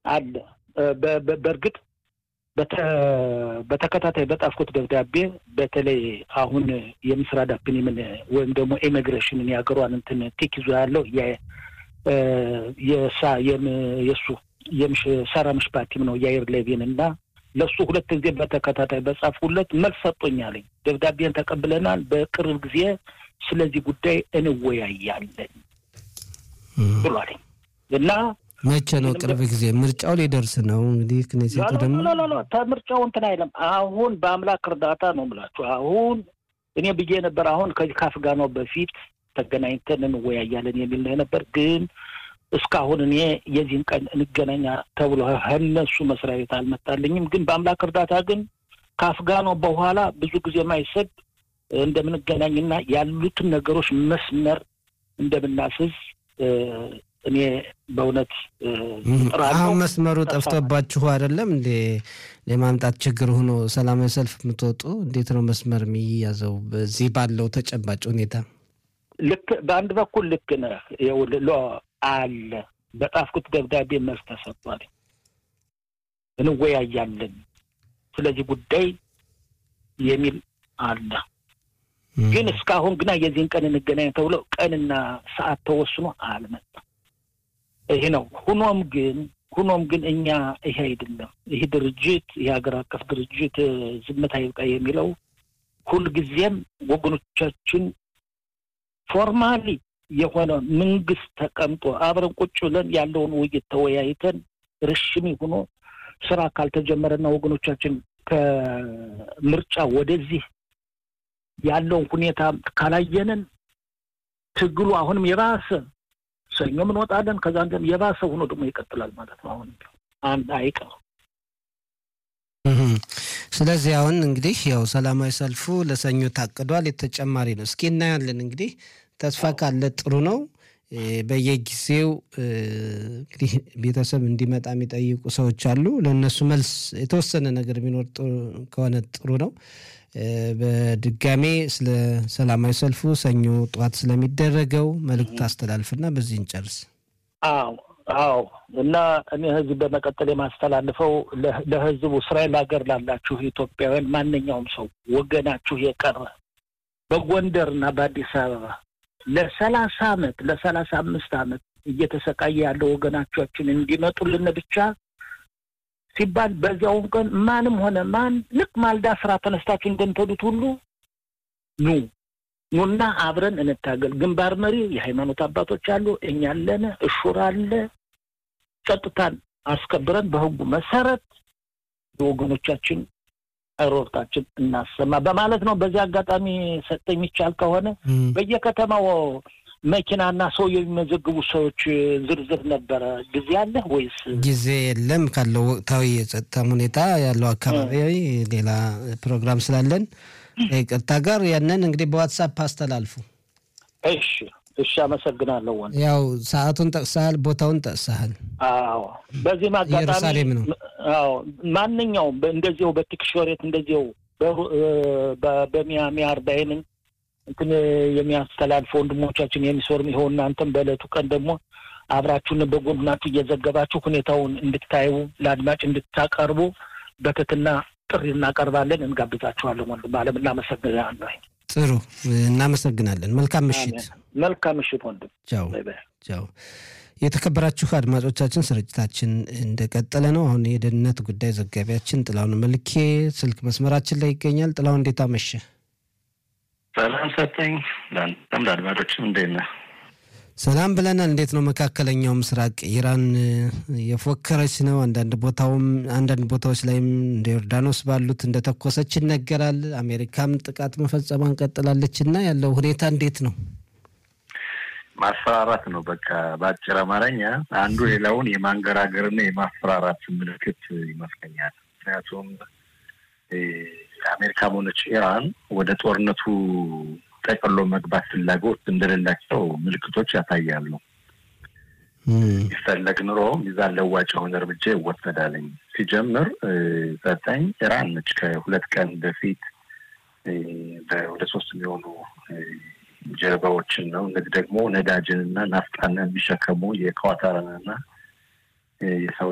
አለ። በእርግጥ በተከታታይ በጣፍኩት ደብዳቤ በተለይ አሁን የምስራ ዳፕኒምን ወይም ደግሞ ኢሚግሬሽንን የሀገሯን እንትን ቲክ ይዞ ያለው የእሱ የሰራ ምሽፓቲም ነው የአየር ሌቪን እና ለእሱ ሁለት ጊዜ በተከታታይ በጻፍኩለት መልስ ሰጦኛለኝ። ደብዳቤን ተቀብለናል፣ በቅርብ ጊዜ ስለዚህ ጉዳይ እንወያያለን ብሏለኝ እና መቼ ነው ቅርብ ጊዜ? ምርጫው ሊደርስ ነው እንግዲህ ክኔሴቱ ደግሞ ምርጫው እንትን አይለም። አሁን በአምላክ እርዳታ ነው የምላችሁ። አሁን እኔ ብዬ ነበር አሁን ከዚህ ከአፍጋናው በፊት ተገናኝተን እንወያያለን የሚል ነው ነበር ግን እስካሁን እኔ የዚህን ቀን እንገናኛ ተብሎ ከእነሱ መስሪያ ቤት አልመጣልኝም። ግን በአምላክ እርዳታ ግን ከአፍጋኖ በኋላ ብዙ ጊዜ ማይሰድ እንደምንገናኝና ያሉትን ነገሮች መስመር እንደምናስዝ እኔ በእውነት አሁን መስመሩ ጠፍቶባችሁ አይደለም እንዴ? የማምጣት ችግር ሆኖ ሰላማዊ ሰልፍ የምትወጡ እንዴት ነው መስመር የሚያዘው በዚህ ባለው ተጨባጭ ሁኔታ? ልክ በአንድ በኩል ልክ ነህ ሎ አለ በጣፍኩት ደብዳቤ መልስ ተሰጥቷል። እንወያያለን ስለዚህ ጉዳይ የሚል አለ። ግን እስካሁን ግና የዚህን ቀን እንገናኝ ተብሎ ቀንና ሰዓት ተወስኖ አልመጣም። ይሄ ነው። ሁኖም ግን ሁኖም ግን እኛ ይሄ አይደለም ይህ ድርጅት ይህ ሀገር አቀፍ ድርጅት ዝምታ ይብቃ የሚለው ሁልጊዜም ወገኖቻችን ፎርማሊ የሆነ መንግስት ተቀምጦ አብረን ቁጭ ብለን ያለውን ውይይት ተወያይተን ርሽሚ ሆኖ ስራ ካልተጀመረና ወገኖቻችን ከምርጫ ወደዚህ ያለውን ሁኔታ ካላየንን ትግሉ አሁንም የባሰ ሰኞም እንወጣለን። ከዛ እንደም የባሰ ሆኖ ደግሞ ይቀጥላል ማለት ነው። አሁን አንድ አይቀር ስለዚህ አሁን እንግዲህ ያው ሰላማዊ ሰልፉ ለሰኞ ታቅዷል። የተጨማሪ ነው። እስኪ እናያለን እንግዲህ ተስፋ ካለ ጥሩ ነው። በየጊዜው እንግዲህ ቤተሰብ እንዲመጣ የሚጠይቁ ሰዎች አሉ። ለእነሱ መልስ የተወሰነ ነገር ቢኖር ከሆነ ጥሩ ነው። በድጋሜ ስለ ሰላማዊ ሰልፉ ሰኞ ጠዋት ስለሚደረገው መልእክት አስተላልፍና በዚህ እንጨርስ። አዎ አዎ። እና እኔ ህዝብ በመቀጠል የማስተላልፈው ለህዝቡ እስራኤል ሀገር ላላችሁ ኢትዮጵያውያን ማንኛውም ሰው ወገናችሁ የቀረ በጎንደር እና በአዲስ አበባ ለሰላሳ አመት ለሰላሳ አምስት አመት እየተሰቃየ ያለው ወገናቻችን እንዲመጡልን ብቻ ሲባል በዚያውን ቀን ማንም ሆነ ማን ልክ ማልዳ ስራ ተነስታችሁ እንደምትሄዱት ሁሉ ኑ ኑና አብረን እንታገል። ግንባር መሪ የሃይማኖት አባቶች አሉ፣ እኛ አለን፣ እሹር አለ። ጸጥታን አስከብረን በህጉ መሰረት የወገኖቻችን ሮርታችን እናሰማ በማለት ነው። በዚህ አጋጣሚ ሰጠ የሚቻል ከሆነ በየከተማው መኪናና ሰው የሚመዘግቡ ሰዎች ዝርዝር ነበረ። ጊዜ አለ ወይስ ጊዜ የለም? ካለው ወቅታዊ የጸጥታ ሁኔታ ያለው አካባቢ ሌላ ፕሮግራም ስላለን ይቅርታ ጋር ያንን እንግዲህ በዋትሳፕ አስተላልፉ። እሺ፣ እሺ። አመሰግናለሁ። ወንድ ያው ሰዓቱን ጠቅሰሃል፣ ቦታውን ጠቅሰሃል። አዎ፣ በዚህም አጋጣሚ ኢየሩሳሌም ነው። አዎ፣ ማንኛውም እንደዚው በቲክሾሬት እንደዚው በሚያሚ አርባይንን እንትን የሚያስተላልፈ ወንድሞቻችን የሚሶርም ይኸው እናንተም በዕለቱ ቀን ደግሞ አብራችሁን በጎናችሁ እየዘገባችሁ ሁኔታውን እንድታዩ ለአድማጭ እንድታቀርቡ በትህትና ጥሪ እናቀርባለን፣ እንጋብዛችኋለን። ወንድም አለም እናመሰግናለን። ጥሩ እናመሰግናለን። መልካም ምሽት። መልካም ምሽት ወንድም። ቻው ቻው። የተከበራችሁ አድማጮቻችን ስርጭታችን እንደቀጠለ ነው። አሁን የደህንነት ጉዳይ ዘጋቢያችን ጥላሁን መልኬ ስልክ መስመራችን ላይ ይገኛል። ጥላሁን እንዴት አመሸ? ሰላም ሰጠኝ። ለአንተም ለአድማጮችም እንዴት ነህ? ሰላም ብለናል። እንዴት ነው መካከለኛው ምስራቅ ኢራን የፎከረች ነው። አንዳንድ ቦታውም አንዳንድ ቦታዎች ላይም እንደ ዮርዳኖስ ባሉት እንደተኮሰች ይነገራል። አሜሪካም ጥቃት መፈጸሟን ቀጥላለች እና ያለው ሁኔታ እንዴት ነው? ማስፈራራት ነው። በቃ በአጭር አማርኛ አንዱ ሌላውን የማንገራገርና የማስፈራራት ምልክት ይመስለኛል። ምክንያቱም አሜሪካም ሆነች ኢራን ወደ ጦርነቱ ጠቅሎ መግባት ፍላጎት እንደሌላቸው ምልክቶች ያሳያሉ። ይፈለግ ኑሮ ሚዛን ለዋጭ የሆነ እርምጃ ይወሰዳልኝ። ሲጀምር ዘጠኝ ኢራን ነች ከሁለት ቀን በፊት ወደ ሶስት የሚሆኑ ጀልባዎችን ነው እነዚህ ደግሞ ነዳጅንና ናፍጣን የሚሸከሙ የኳታርንና የሳውዲ